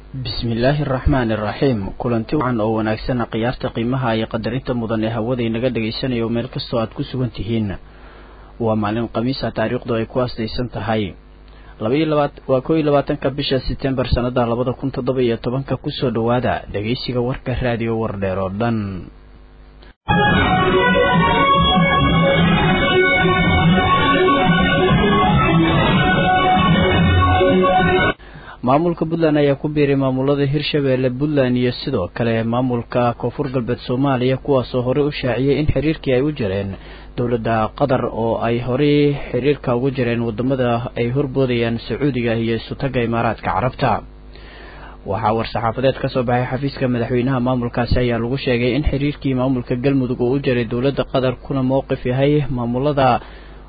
bismillaahi araxmaani iraxiim kulanti wacan oo wanaagsan khiyaarta qiimaha iyo qadarinta mudan ee hawada inaga dhagaysanayo meel kastoo aad ku sugan tihiin waa maalin khamiisa taariikhdu ay ku asdaysan tahay waa koo iyo labaatanka bisha setembar sanada labada kun toddoba iyo tobanka kusoo dhowaada dhegeysiga warka raadiyo wardheer oo dhan maamulka puntland ayaa ku biiray maamulada hirshabeelle puntland iyo sidoo kale maamulka koonfur galbeed soomaaliya kuwaasoo horey u shaaciyey in xiriirkii ay u jireen dowladda qatar oo ay horey xiriirka ugu jireen wadamada ay horboodayaan sacuudiga iyo isutaga imaaraadka carabta waxaa war-saxaafadeed ka soo baxay xafiiska madaxweynaha maamulkaasi ayaa lagu sheegay in xiriirkii maamulka galmudug uu u jiray dowladda qatar kuna mowqif yahay maamulada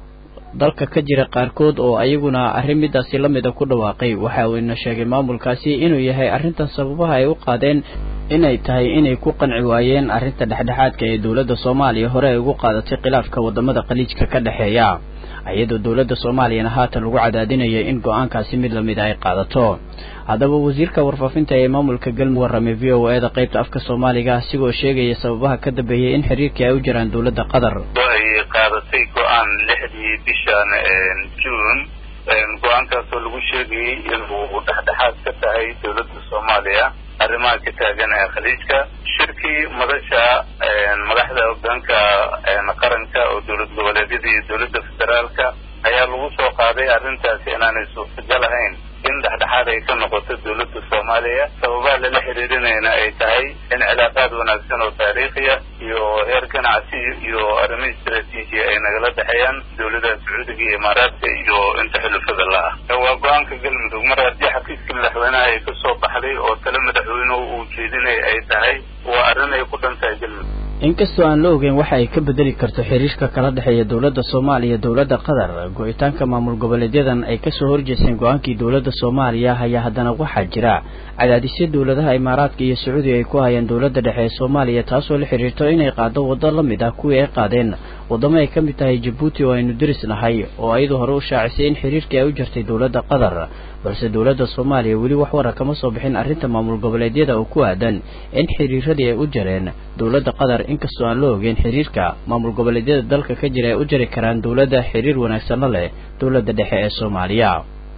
dalka ka jira qaarkood oo ayaguna arrin midaasi la mida ku dhawaaqay waxa uuna sheegay maamulkaasi inuu yahay arrintan sababaha ay u qaadeen inay tahay inay ku qanci waayeen arrinta dhexdhexaadka ee dowladda soomaaliya hore ay ugu qaadatay khilaafka wadamada khaliijka ka dhexeeya iyadoo dowladda soomaaliyana haatan lagu cadaadinaya in go-aankaasi mid lamida ay qaadato haddaba wasiirka warfaafinta ee maamulka galmudug warramay v o e da qaybta afka soomaaliga asigoo sheegaya sababaha ka dambeeyay in xiriirkii ay u jiraan dowladda qatar ay qaadatay go-aan lixdii bishan juun go-aankaasoo lagu sheegayay inuu dhexdhexaad ka tahay dowladda soomaaliya arrimaha ka taagan ee khaliijka shirkii madasha madaxda hogaanka qaranka oo dowlad goboleedyada iyo dowladda federaalka ayaa lagu soo qaaday arrintaasi inaanay suurtagal ahayn in dhexdhexaad ay ka noqoto dowladda soomaaliya sababaha lala xiriirinayna ay tahay in cilaaqaad wanaagsan oo taariikhiya iyo heer ganacsi iyo arrimo istraatiiji ay nagala dhexeeyaan dowladaha sacuudiga iyo imaaraadka iyo inta xulufada la ah waa go-aanka galmudug mar haddii xafiiska madaxweynaha ay ka soo baxday oo tale madaxweynuhu uu jeedinaya ay tahay waa arrin ay ku dhan tahay galmudug inkastoo aan la ogeyn waxa ay ka bedeli karto xiriirka kala dhexeeya dowladda soomaaliya dowladda qatar go-itaanka maamul goboleedyadan ay kasoo horjeesteen go-aankii dowladda soomaaliya ayaa haddana waxaa jira cadaadisyo dowladaha imaaraadka iyo sacuudiga ay ku hayaan dowladda dhexe ee soomaaliya taasoo la xiriirto inay qaado waddo la mid ah kuwii ay qaadeen waddamo ay ka mid tahay jabuuti oo aynu deris nahay oo ayadu hore u shaacisay in xiriirkii ay u jirtay dowladda qatar balse dowladda soomaaliya weli wax wara kama soo bixin arrinta maamul goboleedyada oo ku aadan in xiriiradii ay u jireen dowladda qatar inkastoo aan la ogeyn xiriirka maamul goboleedyada dalka ka jira ay u jiri karaan dowladda xiriir wanaagsanna leh dowladda dhexe ee soomaaliya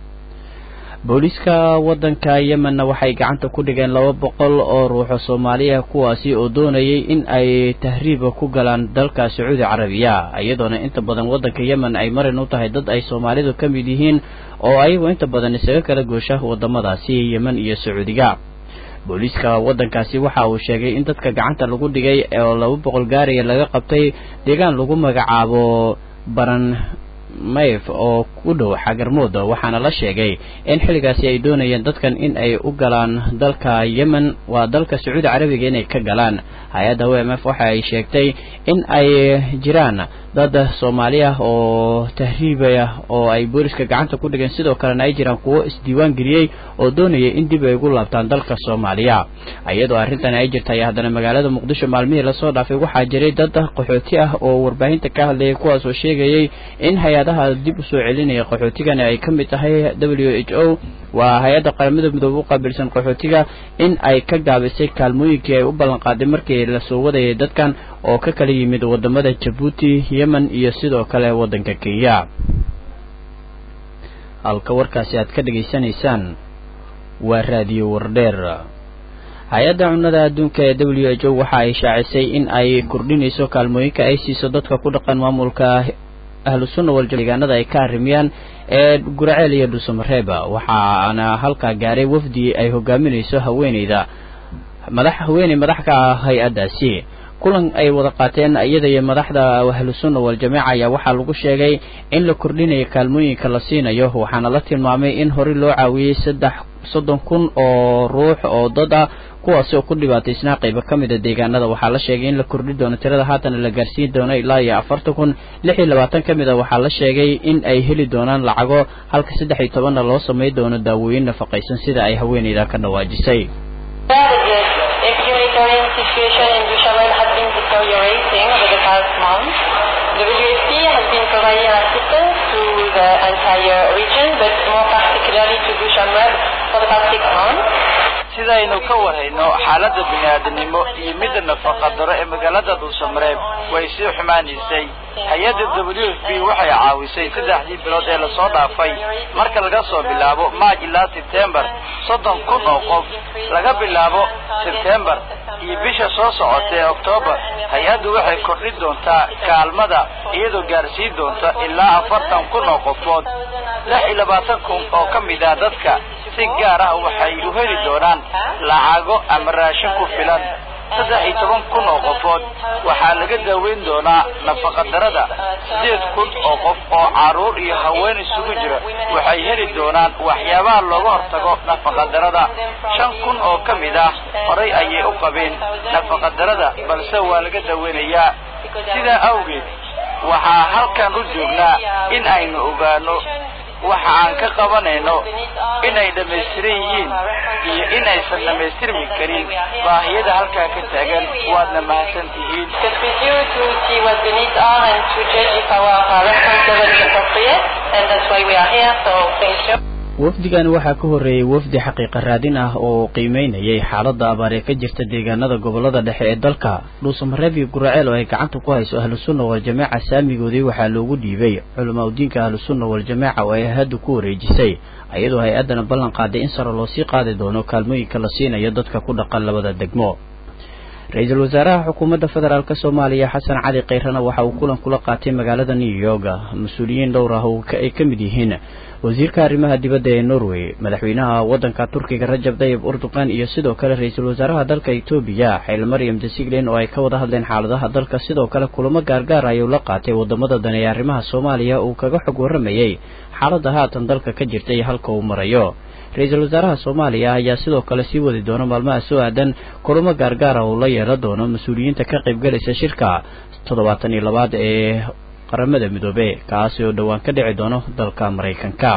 booliiska waddanka yemenna waxay gacanta ku dhigeen laba boqol oo ruuxo soomaaliya kuwaasi oo doonayay in ay tahriiba ku galaan dalka sacuudi carabiya iyadoona inta badan waddanka yemen ay marin u tahay dad ay soomaalidu ka mid yihiin oo ayagu inta badan isaga kala goosha wadamadaasi yemen iyo sacuudiga booliiska waddankaasi waxa uu sheegay in dadka gacanta lagu dhigay oo laba boqol gaariya laga qabtay deegaan lagu magacaabo baran mayf oo ku dhow xagarmooda waxaana la sheegay in xilligaasi ay doonayeen dadkan in ay u galaan dalka yemen waa dalka sacuudi carabiga inay ka galaan hay-adda w m f waxa ay sheegtay in ay jiraan dad soomaali ah oo tahriibaya oo ay booliska gacanta ku dhigeen sidoo kalena ay jiraan kuwo isdiiwaan geliyey oo doonaya in dib ay ugu laabtaan dalka soomaaliya iyadoo arrintan ay jirtay haddana magaalada muqdisho maalmihii lasoo dhaafay waxaa jiray dad qaxooti ah oo warbaahinta ka hadlayay kuwaas oo sheegayay in hay-adaha dib usoo celinaya qaxootigani ay ka mid tahay w h o waa hay-adda qaramada midoobe u qaabilsan qaxootiga in ay ka gaabisay kaalmooyinkii ay u ballanqaaday markii lasoo wadayay dadkan oo ka kala yimid wadamada jabuuti yemen iyo sidoo kale waddanka kenya halka warkaasi aad ka dhegaysanaysaan waa raadiyo wardheer hay-adda cunnada adduunka ee w h o waxa ay shaacisay in ay kordhinayso kaalmooyinka ay siiso dadka ku dhaqan maamulka ahlu sunna waldeegaanada ay ka arrimiyaan ee guraceel iyo dhuusamareeba waxaana halkaa gaaray wafdi ay hogaaminayso haweeneyda madax haweeney madax ka ah hay-addaasi kulan ay wada qaateen iyada iyo madaxda ahlu sunna waljamaaca ayaa waxaa lagu sheegay in la kordhinayo kaalmooyinka la siinayo waxaana la tilmaamay in horey loo caawiyey saddex soddon kun oo ruux oo dad ah kuwaasi oo ku dhibaataysnaa qaybo ka mid a deegaanada waxaa la sheegay in la kordhi doono tirada haatan la gaarsiin doono ilaa iyo afartan kun lix iyo labaatan ka mid a waxaa la sheegay in ay heli doonaan lacago halka saddex iyo tobanna loo samay doono daawooyin nafaqaysan sida ay haweeneyda ka dhawaajisay sidaynu ka warhayno xaaladda bini-aadanimo iyo midda nafaqa daro ee magaalada dhuusamareeb way sii xumaanaysay hay-adda w f b waxay caawisay saddexdii bilood ee lasoo dhaafay marka laga soo bilaabo maaj ilaa sebtembar soddon kun oo qof laga bilaabo sebtembar iyo bisha soo socota ee oktoobar hay-addu waxay kordhin doontaa kaalmada iyadoo gaarsiin doonta ilaa afartan kun oo qofood lix iyo labaatan kun oo ka mid ah dadka si gaar ah waxay u heli doonaan lacago ama raashin ku filan saddex iyo toban kun oo qofood waxaa laga daaweyn doonaa nafaqadarada siddeed kun oo qof oo carruur iyo haween isugu jira waxay heli doonaan waxyaabaha looga hortago nafaqadarada shan kun oo ka mid ah horay ayay u qabeen nafaqadarada balse waa laga daaweynayaa sidaa awgeed waxaa halkan u joognaa in aynu ogaano waxa aan ka qabanayno inay dhammaystiran yihiin iyo inaysan dhammaystirmi karin baahiyada halkaa ka taagan waadna mahadsan tihiin wafdigani waxaa ka horreeyey wafdi xaqiiqa raadin ah oo qiimeynayay xaaladda abaar ee ka jirta deegaanada gobollada dhexe ee dalka dhuusamareeb iyo guraceel oo ay gacanta ku hayso ahlusunna waljamaaca saamigoodii waxaa loogu dhiibay culamaa udiinka ahlusunna waljamaaca oo ay hadda ku wareejisay iyadoo hay-addana ballan qaaday in sare loo sii qaadi doono kaalmooyinka la siinayo dadka ku dhaqan labada degmo ra-iisul wasaaraha xukuumadda federaalk soomaaliya xasan cali kayrana waxa uu kulan kula qaatay magaalada new york mas-uuliyiin dhowr ah oo ay ka mid yihiin wasiirka arrimaha dibadda ee norway madaxweynaha waddanka turkiga rajab dayib urduqan iyo sidoo kale ra-iisul wasaaraha dalka etoobiya xayl maryam desiglen oo ay ka wada hadleen xaaladaha dalka sidoo kale kulamo gaargaar ayuu la qaatay wadamada dan ee arrimaha soomaaliya uu kaga xog warramayey xaaladda haatan dalka ka jirta iyo halka uu marayo ra-iisul wasaaraha soomaaliya ayaa sidoo kale sii wadi doona maalmaha soo aadan kulamo gaargaara uu la yeelan doono mas-uuliyiinta ka qaybgalaysa shirka toddobaatan iyo labaad ee qaramada midoobe kaasi oo dhowaan ka dhici doono dalka maraykanka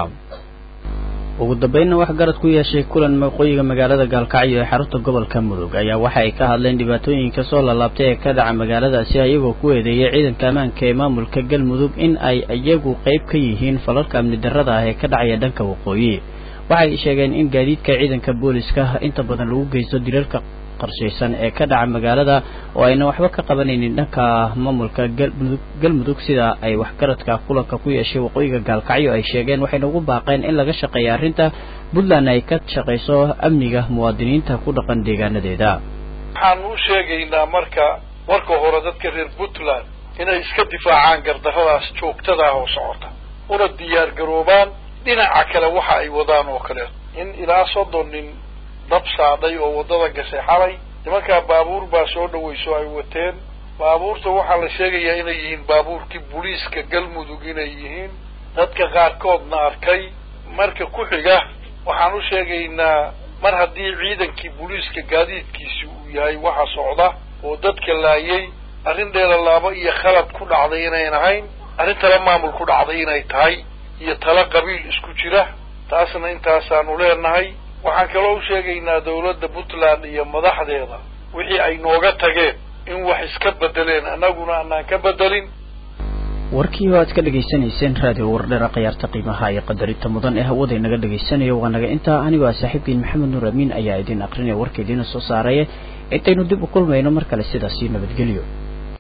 ugu dambeynna wax garad ku yeeshay kulan waqooyiga magaalada gaalkacyo ee xarunta gobolka mudug ayaa waxa ay ka hadleen dhibaatooyinka soo lalaabtay ee ka dhaca magaaladaasi ayagoo ku eedeeyay ciidanka ammaanka ee maamulka galmudug in ay iyagu qayb ka yihiin falalka amni darrada ah ee ka dhacaya dhanka waqooyi waxay sheegeen in gaadiidka ciidanka booliska inta badan lagu geysto dilalka qarshaysan ee ka dhaca magaalada oo ayna waxba ka qabanaynin dhanka maamulka galmudug galmudug sida ay waxgaradka kulanka ku yeeshay waqooyiga gaalkacyo ay sheegeen waxayna ugu baaqeen in laga shaqeeya arrinta puntland ay ka shaqayso amniga muwaadiniinta ku dhaqan deegaanadeeda waxaan u sheegaynaa marka marka hore dadka reer puntland inay iska difaacaan gardarradaas joogtada ah oo socota una diyaar garoobaan dhinaca kale waxa ay wadaan oo kaleeto in ilaa soddon nin dab saadhay oo waddada gashay xalay nimankaa baabuur baa soo dhawayso ay wateen baabuurta waxaa la sheegayaa inay yihiin baabuurkii booliiska galmudug inay yihiin dadka qaarkoodna arkay marka ku xiga waxaan u sheegaynaa mar haddii ciidankii booliiska gaadiidkiisi uu yahay waxa socda oo dadka laayay arrin dheelalaabo iyo khalad ku dhacday inayn ahayn arrin tala maamul ku dhacday inay tahay iyo tala qabiil isku jira taasna intaasaanu leenahay waxaan kaloo u sheegaynaa dawladda puntland iyo madaxdeeda wixii ay nooga tageen in wax iska bedeleen annaguna anaan ka bedelin warkii oo aad ka dhegaysanayseen raadiyo wardheera khiyaarta qiimaha iyo qadarinta mudan ee hawada inaga dhegaysanayo waa naga intaa anigoo ah saaxiibkiin maxamed nuur amiin ayaa idin aqrinaya warka idiina soo saaraya intaynu dib u kulmayno mar kale sidaasii nabadgelyo